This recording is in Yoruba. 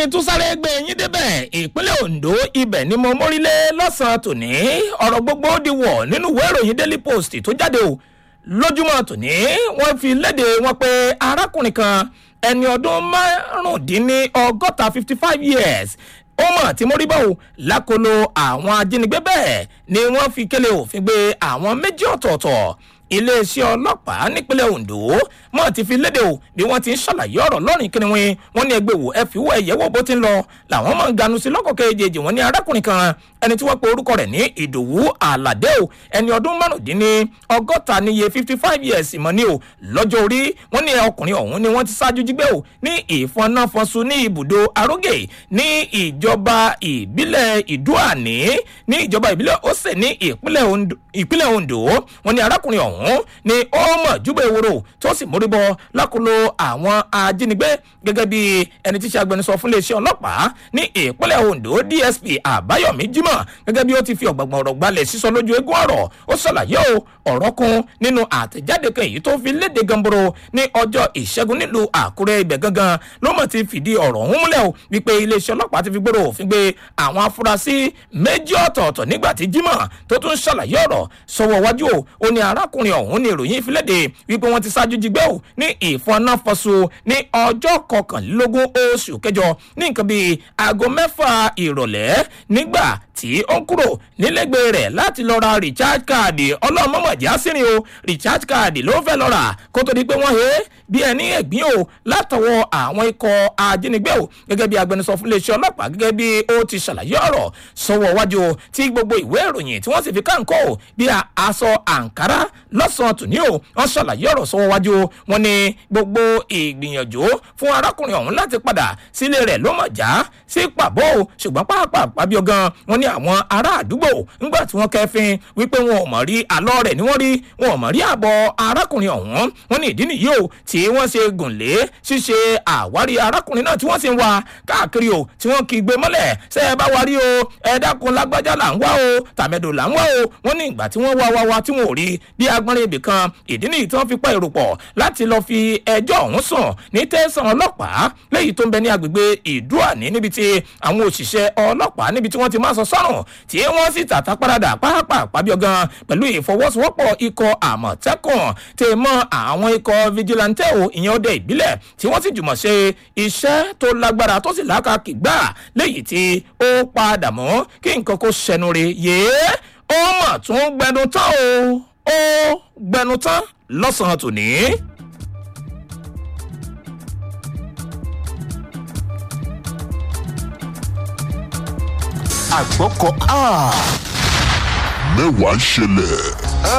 n tún sáré gbé yín débẹ̀ ìpínlẹ̀ ondo ibẹ̀ ni mo mórílé lọ́sàn-án tòní ọ̀rọ̀ gbogbo di wọ̀ nínú ìwé ìròyìn daily post tó jáde o lójúmọ́ tòní wọ́n fi léde wọn pé arákùnrin kan ẹni ọdún márùndínlọ́gọ́ta fifty five years ó mọ̀ tí mo rí bá o lákòlò àwọn ajínigbé bẹ́ẹ̀ ni wọ́n fi kélé òfin gbé àwọn méjì ọ̀tọ̀ọ̀tọ̀ iléeṣẹ́ ọlọ́pàá nípínlẹ̀ ondo mọ̀ ti fi léde o bí wọ́n ti ń ṣàlàyé ọ̀rọ̀ lọ́rìn kínníwín wọ́n ní ẹgbẹ́ wò ẹ fi wọ ẹ̀yẹ́wò bó ti ń lọ làwọn máa ń ganu sí lọ́kọ̀ kejì wọ́n ní arákùnrin kan ẹni tí wọ́n pe orúkọ rẹ̀ ní ìdòwú àlàdé o ẹni ọdún márùndínní ọgọ́ta níye fifty five years mọ̀ ní o lọ́jọ́ orí wọ́n ní ọkùnrin ọ̀hún ni wọ́n ti ṣáájú jígbé o ní ìfọnáfọnsu ní ibùdó arógè ní ìjọba ìbílẹ̀ ìdúàní ní ìjọba ìbílẹ̀ ọ̀sẹ̀ ní ìpínlẹ̀ ondo wọ́n ní arákùnrin ọ̀hún ni ó mọ̀ júbẹ̀ ìwòrò tó sì mórí bọ́ lákòlò àwọn ajínigbé gẹ́gẹ́ bí ẹni tí ṣe agbẹnusọ fún iléeṣẹ́ ọlọ́pàá ní ìpínlẹ̀ ondo dsp àbáyọ̀mí jimoh gẹ́gẹ́ bí ó ti fi ọ̀gbọ̀gbọ̀n ọ̀rọ̀ gbalẹ̀ sísọ lójú eégún ọ̀rọ̀ ó ṣàlàyé o ọ̀rọ̀ kun nínú àtẹ̀jáde kan èyí tó fi léde gamboro ní ọjọ́ ìṣẹ́gun nílùú àkúrẹ́ ibẹ̀ gangan ló mọ̀ ti fìdí ọ̀rọ̀ ọ̀hún múlẹ̀ o wípé iléeṣẹ́ ọlọ́pàá ti fi gbòòrò òfin gbé àwọn afurasí méjì ọ̀tọ̀ọ̀tọ̀ nígbà tí jimoh tó tún ṣàlàyé ọ̀rọ̀ sọ̀wọ́ wájú o ó ní arákùnrin ọ̀hún ní ìròyìn ìfiléde wípé wọ́n ti ṣáájú jígbẹ́ o ní ìfọnáfọṣù ní ọjọ́ kọkànlélógún oṣù kẹjọ ní nǹkan bíi aago mẹ́fà ìrọ̀lẹ́ nígbà tí ó ń kúrò nílẹ̀gbẹ́ rẹ̀ láti lọ ra recharge card ọlọ́mọmọ̀jì àsìrìn o recharge card ló fẹ́ lọ rà kó tó di pé wọ́n he bí ẹni ẹ̀gbín o látọwọ́ àwọn ikọ̀ ajínigbé o gẹ́gẹ́ bí agbẹnusọ fún iléeṣẹ́ ọlọ́pàá gẹ́gẹ́ bí ó ti ṣàlàyé ọ̀rọ̀ sọ̀wọ́ wájú tí gbogbo ìwé ìròyìn tí wọ́n sì fi káńkọ́ o bí aṣọ àǹkárá lọ́sàn-án tòní o wọ́n ṣàlàyé ọ̀rọ̀ sọ̀wọ́ wájú wọn ni gbogbo ìgbìyànjú fún arákùnrin ọ̀hún láti padà sílé rẹ̀ ló mọ̀ já sí pàbó o ṣùgbọ́n pàápàá bí ọgán wọn ní àwọn ará àdúgbò ńgbà tí wọ́n kẹfin wípé wọn ò mọ̀ rí àlọ́ rẹ̀ ni wọ́n rí wọn ò mọ̀ rí àbọ̀ arákùnrin ọ̀hún wọn ní ìdí nìyí o tí wọ́n ṣe gùn lé ṣíṣe àwárí arákùnrin náà tí wọ́n sì ń wá káàkiri o tí wọ́n kì í gbé mọ́lẹ̀ ṣé ẹ bá wa rí o ẹ dákun lágbájá là ń wá o tàmẹ́dò là ń wá o wọ́n ní ìgbà tí wọ́n wá wá wá tí wọn ò rí bí agbọ́nrin ibì kan ìdí nìyí tí wọ́n fi pa èrò pọ̀ láti lọ́ọ́ fi ẹjọ́ ọ̀hún sùn ní tẹ̀sán ọlọ́pàá léyìí tó ń bẹ ní agbègbè ìdúàní níbi tí àwọn òṣìṣẹ́ ọlọ́pàá níbi tí wọ́n ti máa sọ sọ́rùn tí wọ́n sì tàtà paradà pàápàá pàbíọ̀gàn pẹ̀lú ìfọwọ́sowọ́pọ̀ ikọ̀ àmọ̀tẹ́kùn tè mọ́ àwọn ikọ̀ vigilante o ìyẹn ọdẹ ìbílẹ̀ tí wọ́n sì jùmọ̀ ṣe iṣẹ́ tó lágbára tó sì lákàkì gbà léyìí tí ó padà mọ́ kí nǹkan kó ṣẹnu re yéé ó mọ̀ tún gbẹnu tán o ó gbẹnu tán lọ́sàn-án tòní. àgbọ̀kọ̀ mẹ́wàá ń ṣẹlẹ̀.